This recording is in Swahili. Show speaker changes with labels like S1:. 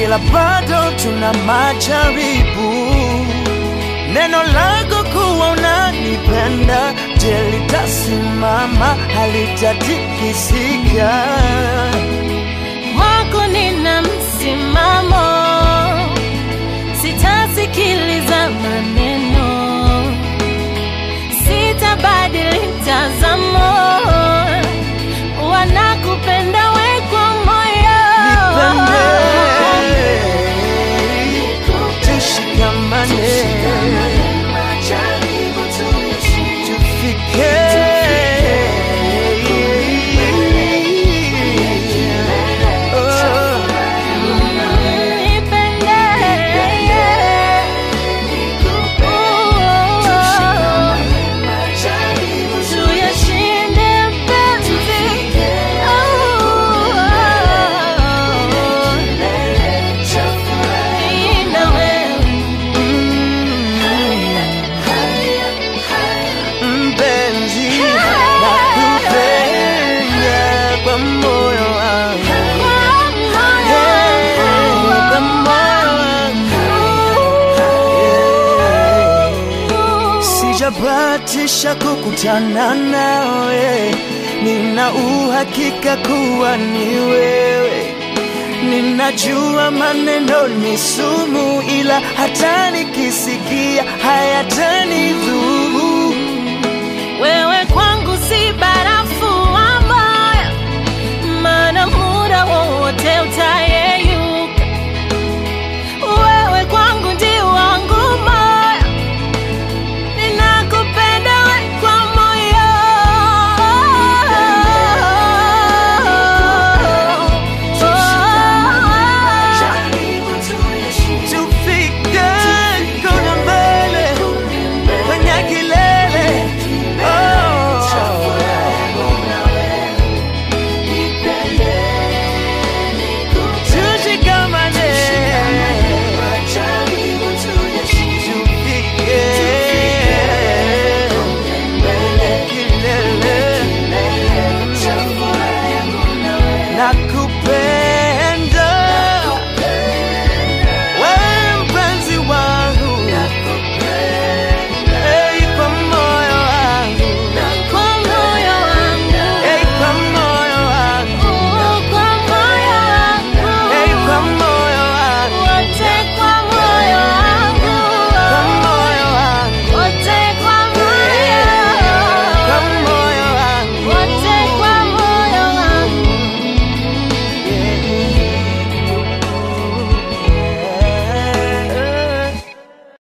S1: ila bado tuna majaribu. Neno lako kuwa unanipenda, je, litasimama? Halitatikisika.
S2: Kwako nina msimamo, sitasikiliza maneno, sitabadili mtazamo, wanakupenda we kwa moyo.
S1: Nipende, tushikamane, tufike Oh.
S2: Nipende, tuyashinde mapenzi. Mimi na wewe.
S1: Mpenzi, nakupenda kwa moyo wangu, Hey, kwa moyo wangu. Sijabatisha kukutana nawe, nina uhakika kuwa ni wewe. Ninajua maneno ni sumu, ila hata nikisikia hayatanidhuru.